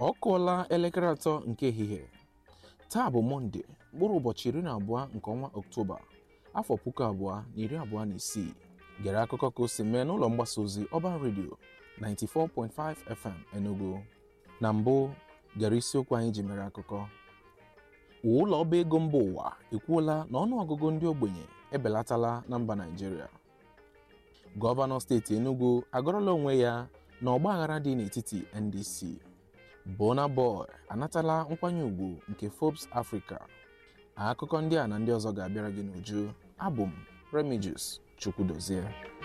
ọ kụọla elekere atọ nke ehihie taa bụ mọnde mkpụrụ ụbọchị iri na abụọ nke ọnwa ọktoba afọ puku abụọ na iri abụọ na isii gere akụkọ ka o si mee n'ụlọ mgbasa ozi ọban redio 94.5 fm enugu na mbụ gere isiokwu anyị ji mere akụkọ ụlọ ọba ego mba ụwa ekwuola na ọnụọgụgụ ndị ogbenye ebelatala na mba naijiria gọvanọ steeti enugu agọrọla onwe ya na ọgbaghara dị n'etiti ndc Burna Boy anatala nkwanye ùgwù nke Forbes Africa akụkọ ndị a na ndị ọzọ ga-abịara gị n'uju abụ m Remigius Chukwudozie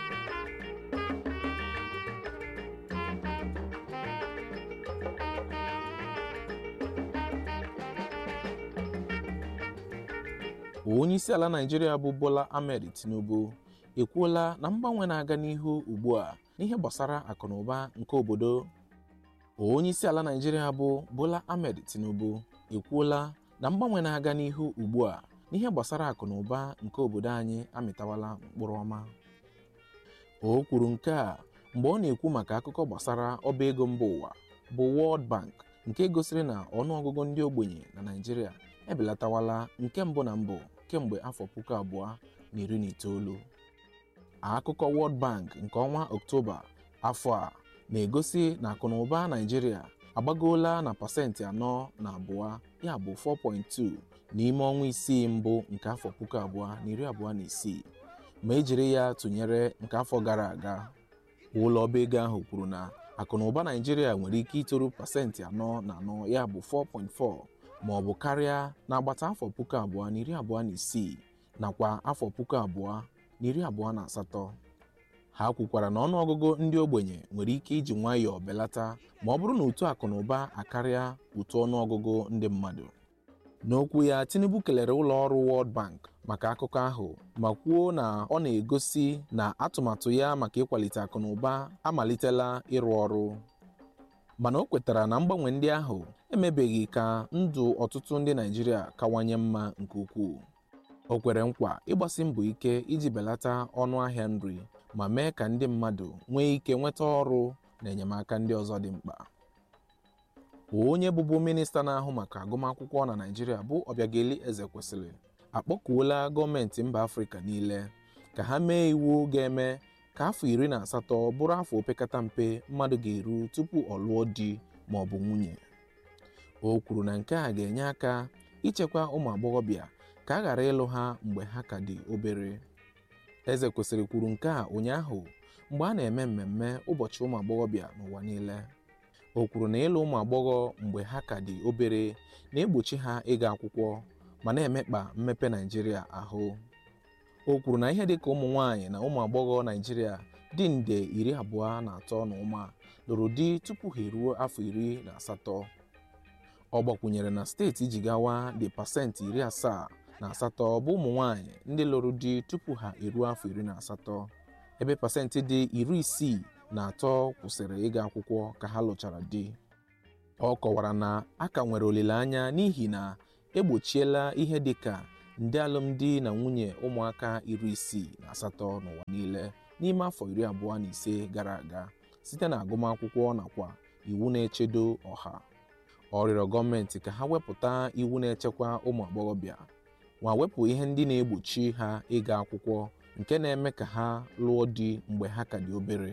onye isi ala Naịjirịa bụ Bola Ahmed Tinubu ekwuola na mgbanwe na-aga n'ihu ugbu a n'ihe gbasara akụnụba nke obodo onye isi ala Naịjirịa bụ Bola Ahmed Tinubu ekwuola na mgbanwe na-aga n'ihu ugbu a n'ihe gbasara akụnụba nke obodo anyị amịtawala mkpụrụ ọma o kwuru nke a mgbe ọ na-ekwu maka akụkọ gbasara ọba ego mba ụwa bụ World Bank nke gosiri na ọnụọgụgụ ndị ogbenye na Naịjirịa ebelatawala nke mbụ na mbụ kemgbe afọ puku abụọ na iri na itoolu akụkọ World Bank nke ọnwa Ọktoba afọ a na-egosi na akụnụba Naịjirịa agbagoola na pasentị anọ na abụọ ya bụ 4.2 n'ime ọnwa isii mbụ nke afọ puku abụọ na iri abụọ na isii ma ejiri ya tụnyere nke afọ gara aga ụlọ ọba ego ahụ kwuru na akụnụba Naịjirịa nwere ike itoru pasentị anọ na anọ ya bụ 4.4 ma ọ bụ karịa n'agbata afọ puku abụọ na iri abụọ na isii nakwa afọ puku abụọ na iri abụọ na asatọ ha kwukwara na ọnụọgụgụ ndị ogbenye nwere ike iji nwayọọ belata ma ọ bụrụ na uto akụnụba akarịa uto ọnụọgụgụ ndị mmadụ n'okwu ya Tinubu kelere ụlọ ọrụ World Bank maka akụkọ ahụ ma kwuo na ọ na-egosi na atụmatụ ya maka ịkwalite akụnụba amalitela ịrụ ọrụ mana o kwetara na mgbanwe ndị ahụ emebeghị ka ndụ ọtụtụ ndị Naịjirịa kawanye mma nke ukwuu o kwere nkwa ịgbasi mbọ ike iji belata ọnụ ahịa nri ma mee ka ndị mmadụ nwee ike nweta ọrụ na enyemaka ndị ọzọ dị mkpa onye bụbu minista na-ahụ maka agụmakwụkwọ na Naịjirịa bụ Obiageli Ezekwesili akpọkuola gọọmenti mba Afrịka niile ka ha mee iwu ga-eme ka afọ iri na asatọ bụrụ afọ opekata mpe mmadụ ga-eru tupu ọ lụọ di ma ọ bụ nwunye o kwuru na nke a ga-enye aka ichekwa ụmụ agbọghọbịa ka a ghara ịlụ ha mgbe ha ka dị obere eze kwesịrị kwuru nke a ụnyaahụ mgbe a na-eme mmemme ụbọchị ụmụ agbọghọbịa n'ụwa niile o kwuru na ịlụ ụmụ agbọghọ mgbe ha ka dị obere na-egbochi ha ịga akwụkwọ ma na-emekpa mmepe Naịjirịa ahụ o kwuru na ihe dịka ụmụ nwaanyị na ụmụ agbọghọ Naịjirịa dị nde iri abụọ na atọ na ụma lụrụ di tupu ha eruo afọ iri na asatọ ọ gbakwunyere na steeti Jigawa dị pasentị iri asaa na asatọ bụ ụmụ nwaanyị ndị lụrụ di tupu ha eruo afọ iri na asatọ ebe pasentị dị iri isii na atọ kwụsịrị ịga akwụkwọ ka ha lụchara di ọ kọwara na a ka nwere olileanya n'ihi na egbochiela ihe dịka nde alụmdi na nwunye ụmụaka iri isii na asatọ n'ụwa niile n'ime afọ iri abụọ na ise gara aga site na agụmakwụkwọ nakwa iwu na-echedo ọha ọ rịọrọ gọọmenti ka ha wepụta iwu na-echekwa ụmụ agbọghọbịa ma wepụ ihe ndị na-egbochi ha ịga akwụkwọ nke na-eme ka ha lụọ di mgbe ha ka dị obere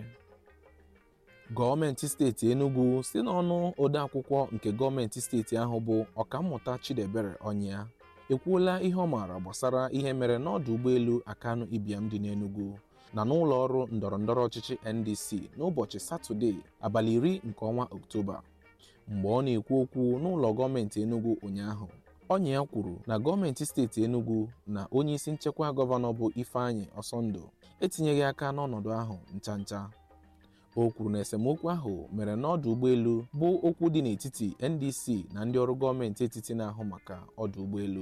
gọọmenti steeti Enugu site n'ọnụ odeakwụkwọ nke gọọmenti steeti ahụ bụ ọkammụta Chidebere Ọnyịa ekwuola ihe ọ maara gbasara ihe mere n'ọdụ ụgbọelu Akanu Ibiam dị n'Enugu na n'ụlọ ọrụ ndọrọndọrọ ọchịchị NDC n'ụbọchị Satọde abalị iri nke ọnwa Ọktoba mgbe ọ na-ekwu okwu n'ụlọ gọọmenti Enugu ụnyaahụ Ọnyịa kwuru na gọọmenti steeti Enugu na onye isi nchekwa gọvanọ bụ Ifeanyị Ọsọndụ etinyeghị aka n'ọnọdụ ahụ ncha ncha o kwuru na esemokwu ahụ mere n'ọdụ ụgbọelu bụ okwu dị n'etiti NDC na ndị ọrụ gọọmenti etiti na-ahụ maka ọdụ ụgbọelu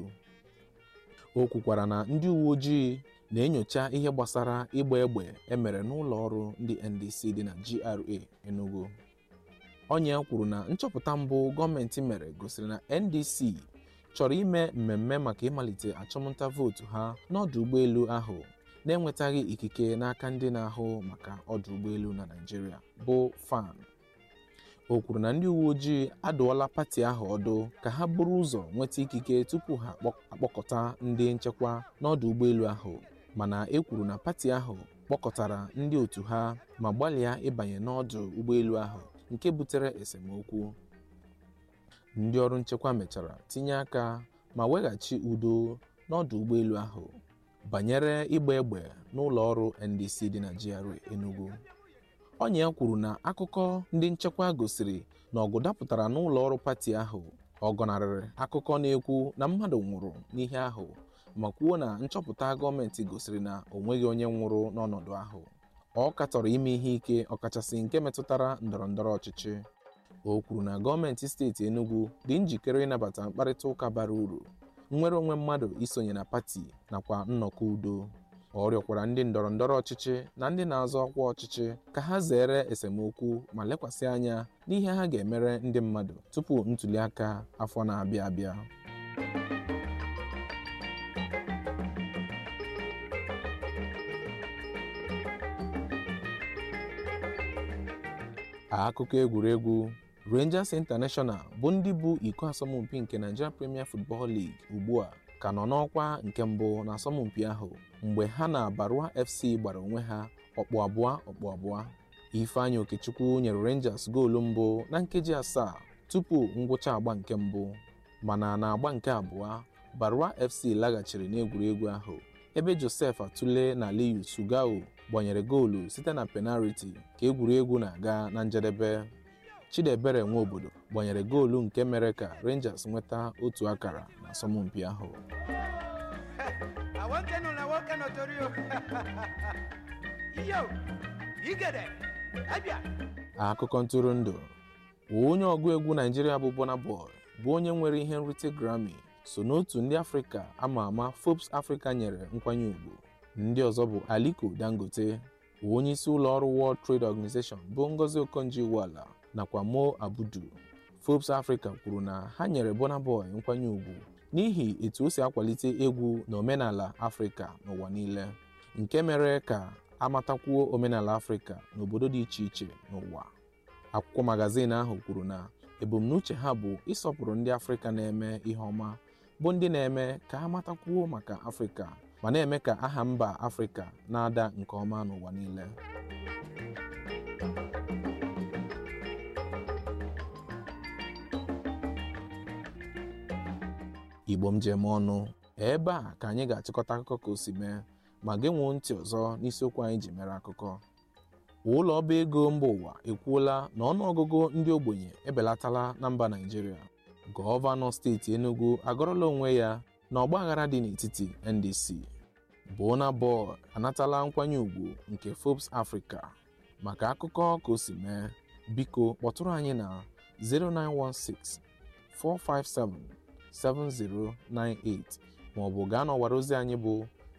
o kwukwara na ndị uwe ojii na-enyocha ihe gbasara ịgba egbe emere n'ụlọ ọrụ ndị NDC dị na GRA Enugu Ọnyịa kwuru na nchọpụta mbụ gọọmenti mere gosiri na NDC chọrọ ime mmemme maka ịmalite achụmnta vootu ha n'ọdụ ụgbọelu ahụ na-enwetaghị ikike n'aka ndị na-ahụ maka ọdụ ụgbọelu na Naịjirịa bụ FAN o kwuru na ndị uwe ojii adụọla pati ahụ ọdụ ka ha buru ụzọ nweta ikike tupu ha akpọkọta ndị nchekwa n'ọdụ ụgbọelu ahụ mana e kwuru na pati ahụ kpọkọtara ndị otu ha ma gbalịa ịbanye n'ọdụ ụgbọelu ahụ nke butere esemokwu ndị ọrụ nchekwa mechara tinye aka ma weghachi udo n'ọdụ ụgbọelu ahụ banyere ịgba egbe n'ụlọ ọrụ NDC dị na GRA Enugu Onye kwuru na akụkọ ndị nchekwa gosiri na ọgụ dapụtara n'ụlọ ọrụ pati ahụ ọ gọnarịrị akụkọ na-ekwu na mmadụ nwụrụ n'ihe ahụ ma kwuo na nchọpụta gọọmenti gosiri na o nweghị onye nwụrụ n'ọnọdụ ahụ ọ katọrọ ime ihe ike ọkachasị nke metụtara ndọrọ ndọrọ ọchịchị o kwuru na gọọmenti steeti Enugu dị njikere ịnabata mkparịta ụka bara uru nnwere onwe mmadụ isonye na pati nakwa nnọkọ udo ọ rịọkwara ndị ndọrọ ndọrọ ọchịchị na ndị na-azọ ọkwa ọchịchị ka ha zere esemokwu ma lekwasị anya n'ihe ha ga-emere ndị mmadụ tupu ntuli aka afọ na-abịa abịa akụkọ egwuregwu Rangers International bụ ndị bụ iko asọmpi nke Nigeria Premier Football League ugbu a ka nọ n'ọkwa nke mbụ n'asọmpi ahụ mgbe ha na Barua FC gbara onwe ha ọkpụ abụọ ọkpụ abụọ Ifeanyi Okechukwu nyere Rangers goolu mbụ na nkeji asaa tupu ngwụcha agba nke mbụ mana na agba nke abụọ Barua FC laghachiri n'egwuregwu ahụ ebe Joseph Atule na Aliyu Sugao gbanyere goolu site na penaliti ka egwuregwu na-aga na njedebe Chidiebere Nwobodo gbanyere goolu nke mere ka Rangers nweta otu akara n'asọmpi ahụ akụkọ ntụrụndụ onye ọgụ egwu Naijiria bụ Burna Boy bụ onye nwere ihe nrite Grammy so n'otu ndị Afrịka ama ama Forbes Africa nyere nkwanye ùgwù ndị ọzọ bụ Aliko Dangote onye isi ụlọ ọrụ World Trade Organization bụ Ngozi Okonjo-Iweala nakwa Mo Abudu Forbes Africa kwuru na ha nyere Burna Boy nkwanye ùgwù n'ihi etu o si akwalite egwu na omenala Afrịka n'ụwa niile nke mere ka amatakwuo omenala Afrịka n'obodo dị iche iche n'ụwa akwụkwọ magazin ahụ kwuru na ebumnuche ha bụ ịsọpụrụ ndị Afrịka na-eme ihe ọma bụ ndị na-eme ka ha matakwuo maka Afrịka ma na-eme ka aha mba Afrịka na-ada nke ọma n'ụwa niile Igbo m ji eme ọnụ ebe a ka anyị ga-achịkọta akụkọ ka o si mee ma gị nwuo ntị ọzọ n'isiokwu anyị ji mere akụkọ ụlọ ọba ego mba ụwa ekwuola na ọnụọgụgụ ndị ogbenye ebelatala na mba Naịjirịa gọvanọ steeti Enugu agọrọla onwe ya na ọgbaghara dị n'etiti NDC Burna Boy anatala nkwanye ùgwù nke Forbes Africa maka akụkọ ka o si mee biko kpọtụrụ anyị na 0916 457 7098 maọbụ gaa n'ọwara ozi anyị bụ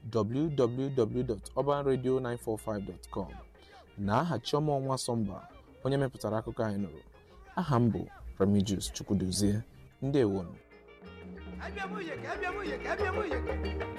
www.urbanradio945.com na aha Chioma Ọnwa Sọmba onye mepụtara akụkọ anyị nụrụ aha m bụ Remigius Chukwudozie ndewonu